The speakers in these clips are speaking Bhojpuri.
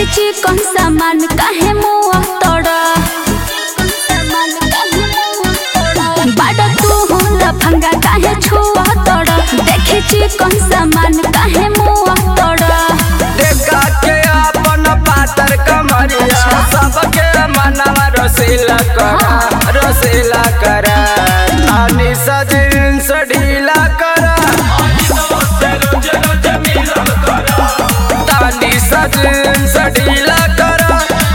देखी कौन सामान काहे मुआ तोड़ा बाड़ा तू होला फंगा काहे छुआ तोड़ा देखी कौन सामान काहे मुआ तोड़ा देखा के अपन पातर कमरिया सबके मनवा रसीला करा रसीला करा तानी सजिन ढीला करा तानी सजिन ढीला करा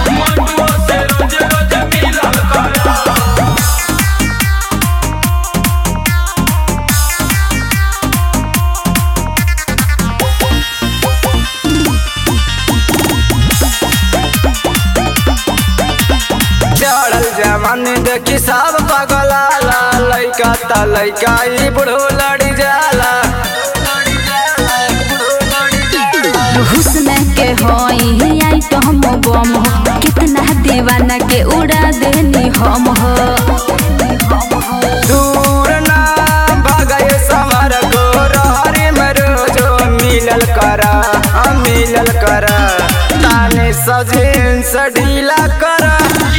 चढ़ल जवानी देखी सब पगलाला लइका त लइका ई बुढ़ो लड़ी जाला हुस्न के होई आई तो हम बम हो कितना दीवाना के उड़ा देनी हम हो दूर ना भगय समर को रहरी में रोजो मिलल करा हम मिलल करा ताने सजिन ढीला करा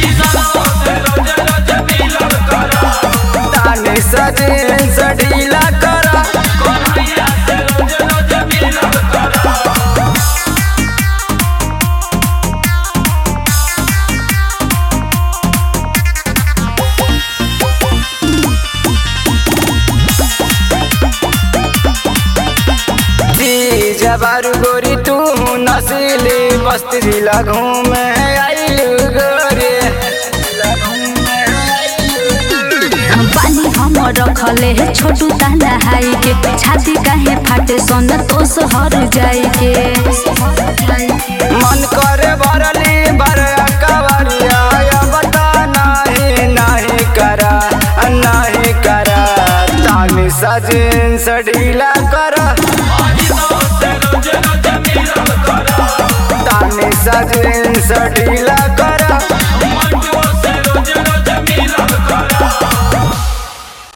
ताने सजिन ढीला करा दी जबारू गोरी तू नसीली बस्ती जिला घूमे आइलू गोरी पानी हम रखले है छोटू ताला हाई के छाती काहे फाटे सन तो सहर जाई के मन करे भरली भर कवरिया बता नहीं नहीं करा नहीं करा तानी सजिन ढीला करा तानी सजिन ढीला